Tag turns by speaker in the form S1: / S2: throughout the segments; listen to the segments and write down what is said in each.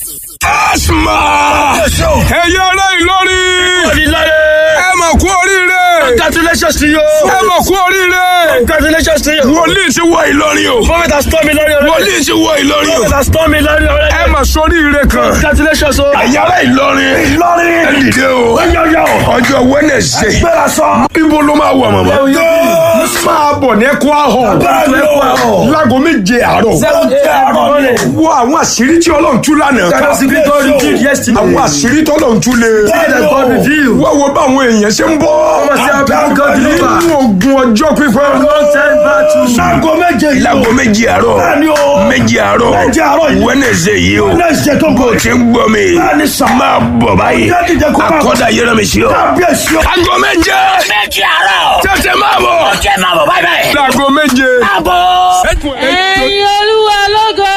S1: asma ẹ̀yẹ ará Ìlọrin ẹ mà kú oríire
S2: Congratulations to you.
S1: ẹ mà kú oríire
S2: Congratulations to you.
S1: wòlíì ti wọ Ìlọrin o
S2: Prophet has told me Lord already.
S1: wòlíì ti wọ Ìlọrin o
S2: Prophet has told me Lord already.
S1: ẹ mà sóríire kan
S2: Congratulations o.
S1: ẹ̀yẹ ará Ìlọrin
S2: Ìlọrin.
S1: ẹ dìde o
S2: Yọ̀yọ̀.
S1: ọjọ́ Wednesday
S2: Gbéra sọ.
S1: ibo ló máa wà màmá. máa bọ̀ ní ẹ̀kọ́ ahọ́
S2: Ẹ̀kọ́ ahọ́.
S1: láago méje àárọ̀
S2: Seven a.m.
S1: wo àwọn àṣírí tí Ọlọ́run tú lánàá ká
S2: That was the God revealed yesterday.
S1: àwọn àṣírí tí Ọlọ́run tú lé
S2: that God revealed.
S1: wá wo báwọn èèyàn ṣe ń bọ́
S2: Wọ́n ṣe how God deliver.
S1: nínú ogun ọjọ́ pípẹ́
S2: Long time battle. Sago méje yìí.
S1: láago méje àárọ̀
S2: Bẹ́ẹ̀ni o.
S1: méje àárọ̀
S2: Méje àárọ̀ yìí.
S1: Wednesday yìí o
S2: Wednesday tó ń bọ̀.
S1: tí ń gbọ́ mi
S2: Bẹ́ẹ̀ni sà.
S1: máa bọ̀ báyìí
S2: Jáde jẹ́ kó máa bọ̀.
S1: akọ́dà yẹrẹ mi sí ọ.
S2: Kábíyèsí o.
S1: aago méje
S3: méjì àárọ̀.
S1: tètè máa bọ̀
S3: jẹ́ máa bọ̀ báyìí báyìí.
S1: láago méje.
S3: àbọ̀.
S4: ẹ̀yin olúwa lógo.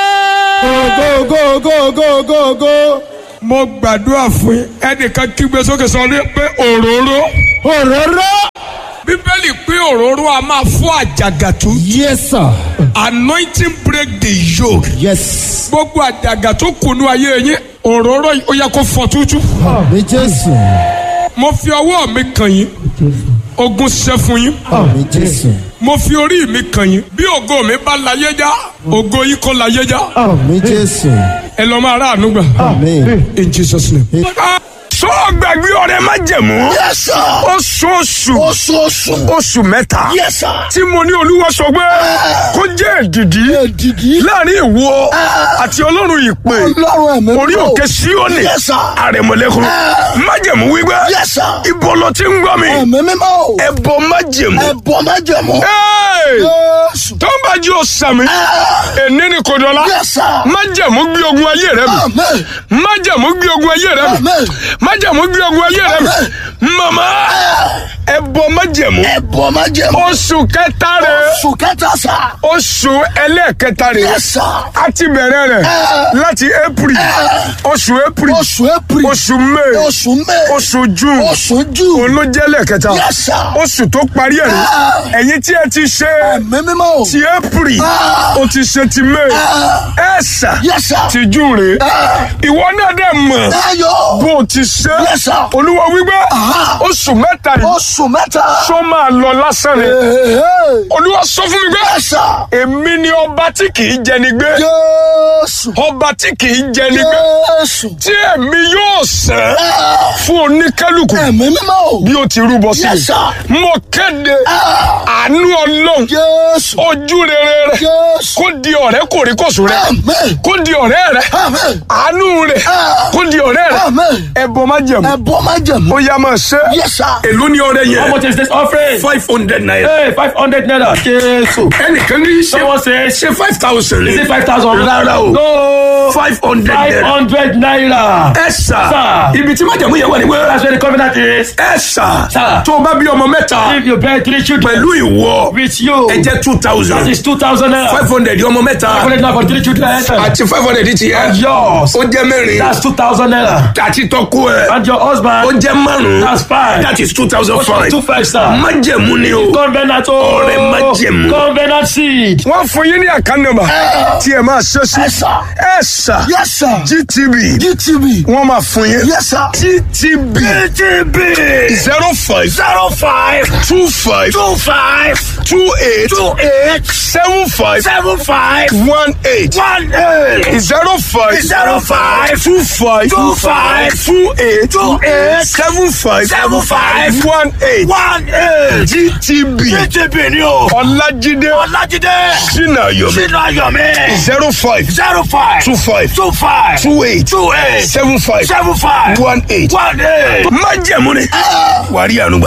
S1: go go go go go go. mo gbàdúrà fún yín ẹnìkan kígbe sókè sọ ní pé òróró.
S5: òróró.
S1: bíbélì pé òróró a máa fọ́ àjàgà tú.
S5: yes sir.
S1: anointing break the yoke.
S5: yes.
S1: gbogbo àjàgà tó kùnú ayé yín òróró yìí ó yẹ kó fọ́ tútú.
S5: àmì jésù.
S1: mo fi ọwọ́ mi kàn yín ogun ṣẹ́ fún yín
S5: àmì jésù.
S1: mo fi orí mi kàn yín bí ògo mi bá láyé já ògo yìí kò láyé já
S5: àmì jésù.
S1: ẹ lọ máa ráàánú gbà.
S5: àmì.
S1: in jesus name. sọ gbàgbé ọ̀rẹ́ má jẹ̀mú.
S3: Yes, sir.
S1: oṣooṣù
S3: oṣooṣù.
S1: oṣù mẹ́ta
S3: Yes, sir.
S1: tí mo ní olúwa sọ pé kó jẹ́ èdìdí
S3: Èdìdí.
S1: láàrin ìwọ àti ọlọ́run ìpè
S3: Ọlọ́run ẹ̀mí
S1: orí
S3: mímọ́.
S1: òkè síónì
S3: Yes, sir.
S1: àrẹ̀mọ̀lẹ́kùn májẹ̀mú wípé
S3: Yes, sir.
S1: ibo ló ti ń gbọ́ mi
S3: Ẹ̀mí mímọ́.
S1: ẹbọ májẹ̀mú
S3: Ẹ̀bọ̀ májẹ̀mú.
S1: Hey!
S3: Jésù.
S1: tó ń bá jí o sàmì èní ni kò dọ́là
S3: Yes, sir.
S1: májẹ̀mú gbé ogun ayé rẹ mi
S3: Amen.
S1: májẹ̀mú gbé ogun ayé rẹ mi
S3: Amen.
S1: májẹ̀mú gbé ogun ayé rẹ mi màmá ẹbọ májẹ̀mú
S3: Ẹ̀bọ̀ májẹ̀mú.
S1: oṣù kẹta rẹ
S3: Oṣù kẹta sà.
S1: oṣù ẹlẹ́ẹ̀kẹta rẹ
S3: Yes, sir.
S1: a ti bẹ̀rẹ̀ rẹ̀ láti april oṣù april
S3: Oṣù April.
S1: oṣù may
S3: Oṣù May.
S1: oṣù june
S3: Oṣù June.
S1: òun ló jẹ́ lẹ́ẹ̀kẹta
S3: Yes, sir.
S1: oṣù tó parí ẹ̀ rí ẹ̀yin tí ẹ ti ṣe
S3: Ẹ̀mí mímọ́.
S1: ti april o ti ṣe ti may ẹ̀sà
S3: Yes, sir.
S1: ti june rè ìwọ náà dẹ̀ mọ̀
S3: Ayọ̀.
S1: bó o ti ṣe
S3: Yes, sir.
S1: olúwa wípé oṣù mẹ́ta yìí
S3: Oṣù mẹ́ta.
S1: sọ máa lọ lásán ni
S3: Hey.
S1: olúwa sọ fún mi pé
S3: Yes, sir.
S1: èmi ni ọba tí kì í jẹni gbé
S3: Jésù.
S1: ọba tí kì í jẹni gbé
S3: Jésù.
S1: tí èmi yóò sẹ́ fún oníkálukú
S3: Ẹ̀mí mímọ́.
S1: bí ó ti rúbọ sí
S3: Yes, sir.
S1: i mo kéde àánú ọlọ́run
S3: Jésù.
S1: ojú rere rẹ
S3: Jésù.
S1: kó di ọ̀rẹ́ kòríkòsùn rẹ
S3: Amen.
S1: kó di ọ̀rẹ́ rẹ
S3: Amen.
S1: àánú rẹ kó di ọ̀rẹ́ rẹ
S3: Amen.
S1: ẹbọ má jẹ̀mú
S3: Ẹ̀bọ̀ májẹ̀mú.
S1: ó yá máa ṣe
S3: Yes, sir.
S1: èló ni ọrẹ
S2: How
S1: yẹn
S2: much is this offering?
S1: five hundred naira
S2: Hey, five hundred naira. Jésù.
S1: ẹnìkan ní ṣe
S2: Someone says,
S1: ṣe five thousand
S2: is it
S1: ní
S2: five thousand?
S1: rárá o
S2: No.
S1: five hundred
S2: Five
S1: naira
S2: hundred naira.
S1: ẹ sà
S2: Sir.
S1: ibi tí májẹ̀mú yẹn wà ní wẹ́rẹ́
S2: That's where the covenant is.
S1: ẹ sà
S2: Sir.
S1: tó o bá bí ọmọ mẹ́ta
S2: If you bear three children
S1: pẹ̀lú ìwọ
S2: with you,
S1: ẹ jẹ́ two
S2: that
S1: thousand
S2: is two thousand naira.
S1: five hundred ọmọ mẹ́ta
S2: Five hundred naira for three children.
S1: àti five hundred ti yẹ
S2: Yours.
S1: ó jẹ́ mẹ́rin
S2: That's two thousand naira.
S1: àti tọ́kú ẹ̀
S2: And your
S1: ó
S2: husband.
S1: jẹ́ márùn-ún
S2: That's five.
S1: that is two thousand five
S2: Two five star.
S1: májẹ̀mú ni o
S2: Covenant o.
S1: Ọrẹ májẹ̀mú.
S2: Covenant seed.
S1: wọ́n fún yín ní àkànnàmà tí ẹ máa ṣe sí
S3: Yes, sir.
S1: ẹ sà
S3: Yes, sir.
S1: gtb
S3: GTV.
S1: wọ́n máa fún yín
S3: Yes, sir.
S1: gtb
S3: GTV.
S1: zero five
S3: Zero five.
S1: two five
S3: Two five.
S1: two eight
S3: Two eight.
S1: seven five
S3: Seven five.
S1: one eight
S3: One eight.
S1: zero five
S3: Zero five.
S1: two five
S3: Two five.
S1: two eight
S3: Two eight.
S1: seven five
S3: Seven five.
S1: one eight
S3: One eight.
S1: gtb
S3: GTV ni o.
S1: ọlájídé
S3: Ọlájídé.
S1: sinayomi
S3: Sínú Ayọ̀mí.
S1: zero five
S3: Zero five.
S1: two five
S3: Two five.
S1: two eight
S3: Two eight.
S1: seven five
S3: Seven five.
S1: one eight.
S3: One eight.
S1: májẹ̀mú ni wàrí ànúgbà.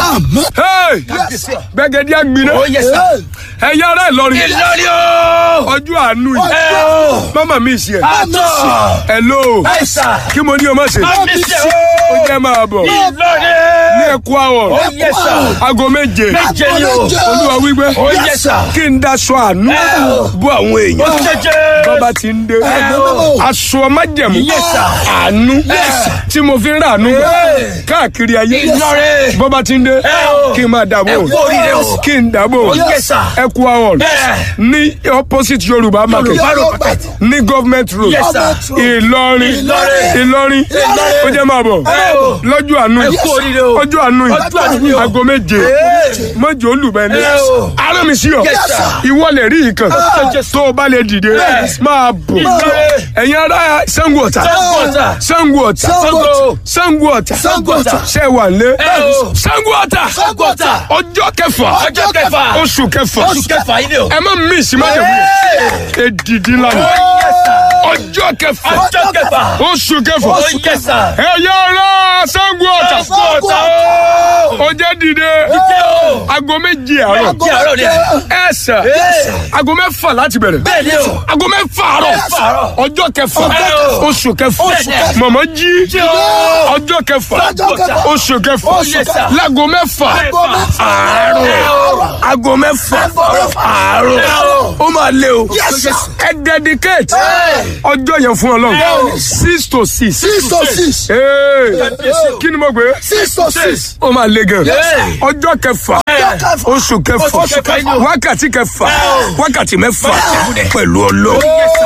S1: gbẹ̀gẹ̀dẹ̀ àgbìnà ẹ̀yà ara Ìlọrin
S3: Ìlọrin o.
S1: ọjọ́ àánú yìí
S3: Ọjọ́ o.
S1: mama mi ṣe
S3: Àtọ̀.
S1: hello
S3: Ẹ̀sà.
S1: kí mo ní o má ṣe
S3: Àmísẹ́ o.
S1: ó jẹ́ máa bọ̀
S3: Ìlọrin.
S1: ní ẹ̀kú àwọ̀
S3: Oh, yes, sir.
S1: aago méje
S3: Méje ni o.
S1: olúwa wípé
S3: Oh, yes, sir.
S1: kí n daṣọ àánú bú àwọn
S3: Ó
S1: èèyàn
S3: jẹjẹ.
S1: bọ́ba ti ń dé
S3: o.
S1: aṣọ májẹ̀mú
S3: Yes, sir.
S1: àánú tí mo fi ń rà àánú káàkiri ayé
S3: Ìlọrin.
S1: bọ́ba ti ń dé
S3: o.
S1: kí n máa dàbò
S3: Ẹ kú oríire o.
S1: kí n dàbò
S3: Oh, yes, sir.
S1: ẹ̀kú àwọ̀
S3: Bẹ́ẹ̀.
S1: ní opposite yorùbá market
S3: Yorùbá road market.
S1: ní government road
S3: Yes, sir.
S1: ìlọrin
S3: Ìlọrin.
S1: ìlọrin ó jẹ́ máa bọ̀
S3: Ẹ o.
S1: lọ́jọ́ àánú
S3: Ẹ kú oríire o.
S1: ọjọ́ àánú
S3: Ọjọ́ àánú ni
S1: yìí
S3: o.
S1: aago méje mọ́jọ́ olùbẹ́ni
S3: Ẹ o.
S1: ara mi sí ọ
S3: Yes, sir.
S1: ìwọ lè rí ìkan tó o bá lè dìde máa bọ̀
S3: Ìlọrin.
S1: ẹ̀yin ará Ṣàngó Ọ̀tà
S3: Ṣàngó Ọ̀tà.
S1: Ṣàngó Ọ̀tà
S3: Ṣàngó.
S1: Ṣàngó Ọ̀tà
S3: Ṣàngó Ọ̀tà.
S1: ṣe wà lé
S3: Ẹ o.
S1: Ṣàngó Ọ̀tà
S3: Ṣàngó Ọ̀tà.
S1: ọjọ́ kẹfà
S3: Ọjọ́ kẹfà.
S1: oṣù kẹfà
S3: Oṣù kẹfà yìí ni o.
S1: ẹ má mí ìsìmájẹ̀mú èdìdí lánàá
S3: Yes, sir.
S1: ọjọ́ kẹfà
S3: Ọjọ́ kẹfà.
S1: oṣù kẹfà
S3: Oh, yes, sir.
S1: ẹ̀yà ará Ṣàngó Ọ̀tà
S3: Ṣàngó Ọ̀tà o.
S1: ọjọ́ dìde
S3: Jíjẹ́ o.
S1: aago méjì àárọ̀
S3: Kí àárọ̀ ni.
S1: ẹ sà aago mẹ́fà láti bẹ̀rẹ̀
S3: Bẹ́ẹ̀ ni o.
S1: aago mẹ́fà àárọ̀
S3: Mẹ́fà àárọ̀.
S1: ọjọ́ kẹfà
S3: kẹfà.
S1: oṣù kẹfà
S3: Oṣù kẹfà.
S1: mọ̀mọ́ jí
S3: Jí o.
S1: ọjọ́ kẹfà
S3: Ọjọ́ kẹfà.
S1: oṣù kẹfà
S3: Oṣù kẹfà.
S1: láago mẹ́fà
S3: mẹ́fà.
S1: àárọ̀ aago mẹ́fà àárọ̀
S3: Àárọ̀.
S1: ó máa lé o ẹ dedicate ọjọ́ yẹn fún ọlọ́run six to six
S5: six to six
S1: Ee, kí ni mo gbé
S5: six to six
S1: ó máa le gan
S3: Yes.
S1: ọjọ́ kẹfà
S5: kẹfà.
S1: oṣù kẹfà
S3: Oṣù kẹfà inú.
S1: wákàtí kẹfà wákàtí mẹ́fà
S3: Mẹ́fà.
S1: pẹ̀lú ọlọ́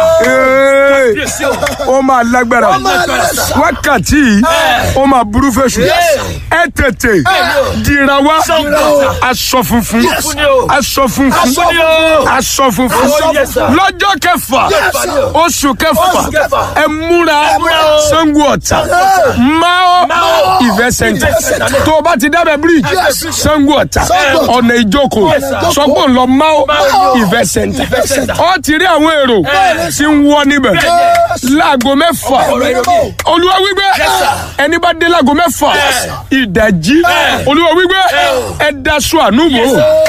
S1: ó máa lágbára wákàtí yìí ó máa burú fèsù ẹ tètè dìra wá aṣọ funfun
S3: Funfun ni o.
S1: aṣọ funfun
S3: Funfun ni o.
S1: aṣọ funfun
S3: Oh, yes, sir.
S1: lọ́jọ́ kẹfà
S3: sir.
S1: oṣù kẹfà
S3: Oṣù kẹfà.
S1: ẹ múra
S3: múra o.
S1: Ṣàngó Ọ̀tà Mao
S3: Mao
S1: Event Center
S3: Event Center.
S1: tó o bá ti dábẹ́ bíríìjì Ṣàngó Ọ̀tà
S5: Ṣàngó Ọ̀tà.
S1: ọ̀nà ìjókòó
S3: Yes, sir.
S1: sọ́gbọ́n lọ Mao
S3: Mao
S1: Event Center
S3: Event Center.
S1: ọ ti rí àwọn èrò tí ń wọ níbẹ̀ láago mẹ́fà olúwa wípé ẹni bá dé láago mẹ́fà ìdajì olúwa wípé ẹ daṣọ ànúbò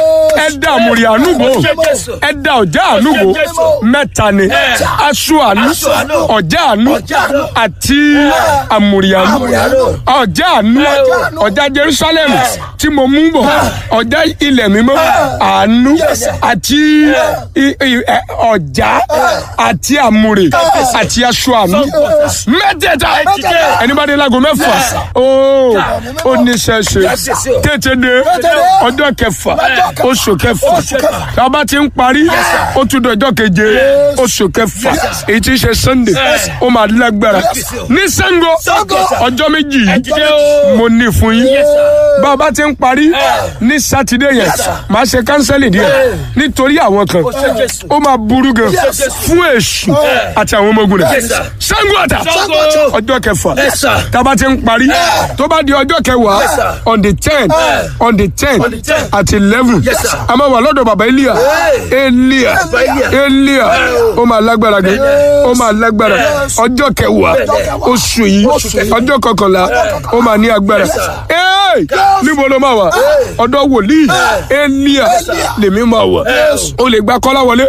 S1: ẹ da àmùrì ànúbò ẹ da ọjà ànúbò mẹ́ta ni aṣọ ànú
S3: Aṣọ àánú.
S1: ọjà ànú
S3: Ọjà àánú.
S1: àti àmùrì ànú
S3: Àmùrì àánú.
S1: ọjà ànú ọjà Jerusalem tí mo mú bọ̀ ọjà ilẹ̀ mímọ́ àánú àti i- i- ẹ, ọjà àti àmùrè àti aṣọ àánú mẹ́tẹ̀ẹ̀ta ẹni bá dé láago mẹ́fà ooo ó ní sẹ́sẹ́ tètè dé ọjọ́ kẹfà oṣù kẹfà tá a bá ti ń parí ó tún dọjọ́ keje oṣù kẹfà èyí tí ń ṣe Sunday ó máa lágbára ní Ṣàngó ọjọ́ méjì yìí mo ní fún yín bá a bá ti ń parí ní sátidé yẹn máa ṣe kánsẹ́lì díẹ̀ nítorí àwọn kan ó máa burú gan fún èṣù àti àwọn ọmọ ogun rẹ̀ Ṣàngó Ọ̀tà ọjọ́ kẹfà
S3: Yes, sir.
S1: tá a bá ti ń parí tó bá di ọjọ́ kẹwàá
S3: Yes, sir.
S1: on the ten on the ten
S3: On the 10th.
S1: àti eleven
S3: Yes, sir.
S1: a máa wà lọ́dọ̀ bàbá Elia Elia
S3: Bàbá Elia.
S1: Elia ó máa lágbára gan ó máa lágbára ọjọ́ kẹwàá oṣù yìí ọjọ́ kọkànlá ó máa ní agbára Hey! níbo ló máa wà ọ̀dọ̀ wòlíì Elia lèmi máa wà o lè gba kọ́lá wọlé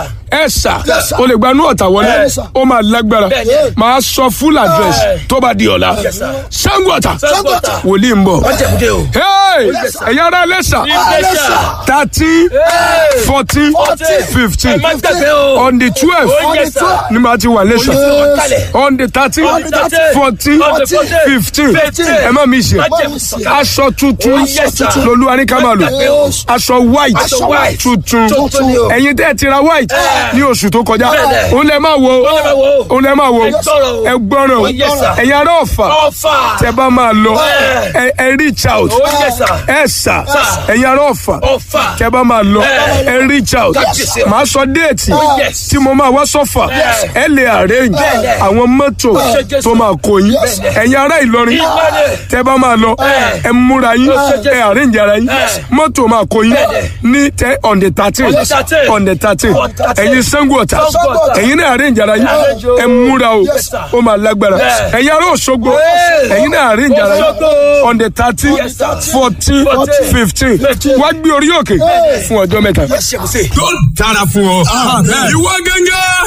S1: ẹ sà o lè gba inú ọ̀tà wọlé ó máa lágbára máa sọ full address tó bá di ọ̀la Ṣàngó Ọ̀tà
S3: Ṣàngó Ọ̀tà.
S1: wòlíì ń bọ̀
S3: Májẹ̀múdé o.
S1: hey ẹ̀yà ara lẹ́sà
S3: Iléṣà.
S1: thirteen fourteen fifteen
S3: Ẹ má gbàgbé o.
S1: on the twelve
S3: Oh, yes, sir.
S1: ni màá ti wà lẹ́sà
S3: Olùsọ̀rọ̀ kalẹ̀.
S1: on the thirteen
S3: On the 13,
S1: fourteen
S3: on the 14,
S1: fifteen
S3: 15.
S1: ẹ má mi ṣe
S3: Májẹ̀mú sọ̀kalẹ̀.
S1: aṣọ tuntun
S3: Oh, yes, sir.
S1: lolúwa ní ká máa lò
S3: Má gbàgbé o.
S1: aṣọ white
S3: Aṣọ white.
S1: tuntun
S3: Tuntun ni o.
S1: ẹ̀yin tẹ́ ẹ ti ra white ní oṣù tó kọjá
S3: Bẹ́ẹ̀ni.
S1: òun lẹ máa wo
S3: Òun lẹ máa wo.
S1: òun lẹ máa wo
S3: Ẹ gbọ́rọ̀ o.
S1: ẹ gbọ́rọ̀
S3: Oh, yes, sir.
S1: ẹ̀yin ará ọ̀fà
S3: Ọ̀fà.
S1: tẹ bá máa lọ
S3: Ẹ.
S1: ẹ ẹ reach out
S3: Oh, yes, sir.
S1: ẹ sà ẹ̀yin ará ọ̀fà
S3: Ọ̀fà.
S1: tẹ bá máa lọ
S3: Ẹ.
S1: ẹ reach out
S3: Kábíyèsí o.
S1: màá sọ déètì
S3: yes.
S1: tí mo máa wá sọ́fà
S3: Yes.
S1: ẹ lè arrange
S3: Bẹ́ẹ̀ni.
S1: àwọn mọ́tò
S3: Jésù.
S1: tó máa kó yín
S3: Bẹ́ẹ̀ni.
S1: ẹ̀yin ará Ìlọrin
S3: Ìlọrin.
S1: tẹ bá máa lọ
S3: Ẹ.
S1: ẹ múra yín
S3: Jésù.
S1: ẹ arrange ara yín
S3: Ẹ.
S1: mọ́tò máa kó yín ní tẹ on the thirteen
S3: On the 13.
S1: on the thirteen
S3: On the 13.
S1: ẹ̀yin Ṣàngó Ọ̀tà
S3: Ṣàngó Ọ̀tà.
S1: ẹ̀yin náà arrange ara yín
S3: Arrange o.
S1: ẹ múra o
S3: Yes, sir.
S1: ó máa lágbára
S3: Bẹ́ẹ̀.
S1: ẹ̀yin ará Òṣogbo
S3: Hey.
S1: ẹ̀yin náà arrange ara yín
S3: Òṣogbo.
S1: on the thirteen
S3: Yes, sir.
S1: fourteen
S3: Fourteen.
S1: fifteen
S3: Fifteen.
S1: wá gbé orí òkè fún ọjọ́ mẹ́ta.
S3: Májẹ̀mú sí.
S1: tó dára fún ọ. ìwọ gẹ́gẹ́.